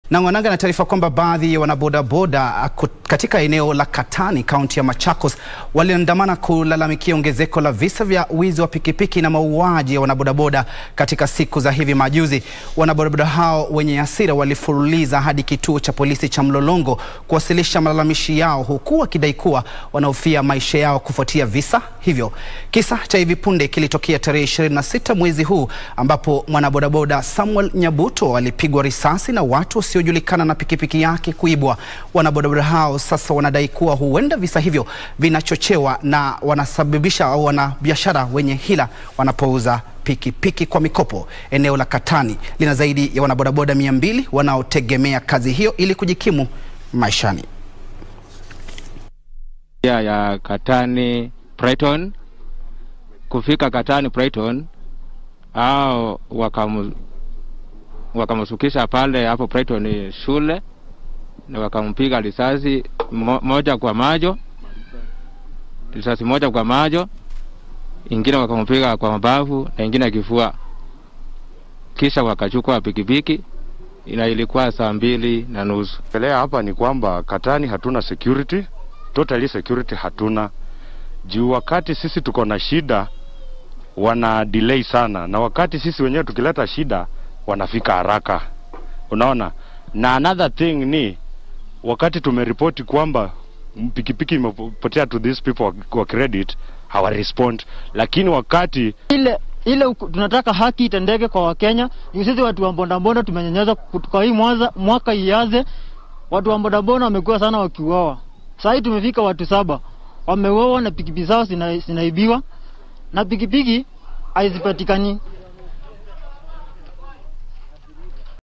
Na Ng'wananga na taarifa kwamba baadhi ya wanabodaboda katika eneo la Katani kaunti ya Machakos waliandamana kulalamikia ongezeko la visa vya wizi wa pikipiki na mauaji ya wanabodaboda katika siku za hivi majuzi. Wanabodaboda hao wenye hasira walifululiza hadi kituo cha polisi cha Mlolongo kuwasilisha malalamishi yao huku wakidai kuwa wanahofia maisha yao kufuatia visa hivyo. Kisa cha hivi punde kilitokea tarehe 26 mwezi huu ambapo mwanabodaboda Samuel Nyabuto alipigwa risasi na watu wasiojulikana na pikipiki yake kuibwa. Wanabodaboda hao sasa wanadai kuwa huenda visa hivyo vinachochewa na wanasababisha au wanabiashara wenye hila wanapouza pikipiki kwa mikopo. Eneo la Katani lina zaidi ya wanabodaboda mia mbili wanaotegemea kazi hiyo ili kujikimu maishani. ya ya Katani Brighton kufika Katani Brighton au wakamu wakamsukisha pale hapo Brighton shule na wakampiga risasi mo, moja kwa majo, risasi moja kwa majo, ingine wakampiga kwa mabavu na ingine kifua, kisha wakachukua pikipiki na ilikuwa saa mbili na nusu. Pelea hapa ni kwamba Katani hatuna security, totally security hatuna juu. Wakati sisi tuko na shida wana delay sana, na wakati sisi wenyewe tukileta shida wanafika haraka, unaona. Na another thing ni wakati tumeripoti kwamba pikipiki imepotea to these people wa credit hawa respond, lakini wakati ile ile tunataka haki itendeke kwa Wakenya. Sisi watu wa bodaboda tumenyanyazwa kwa hii mwanza, mwaka iaze, watu wa bodaboda wamekuwa sana wakiuawa. Sasa hii tumefika watu saba wameuawa na pikipiki zao zinaibiwa na pikipiki haizipatikani.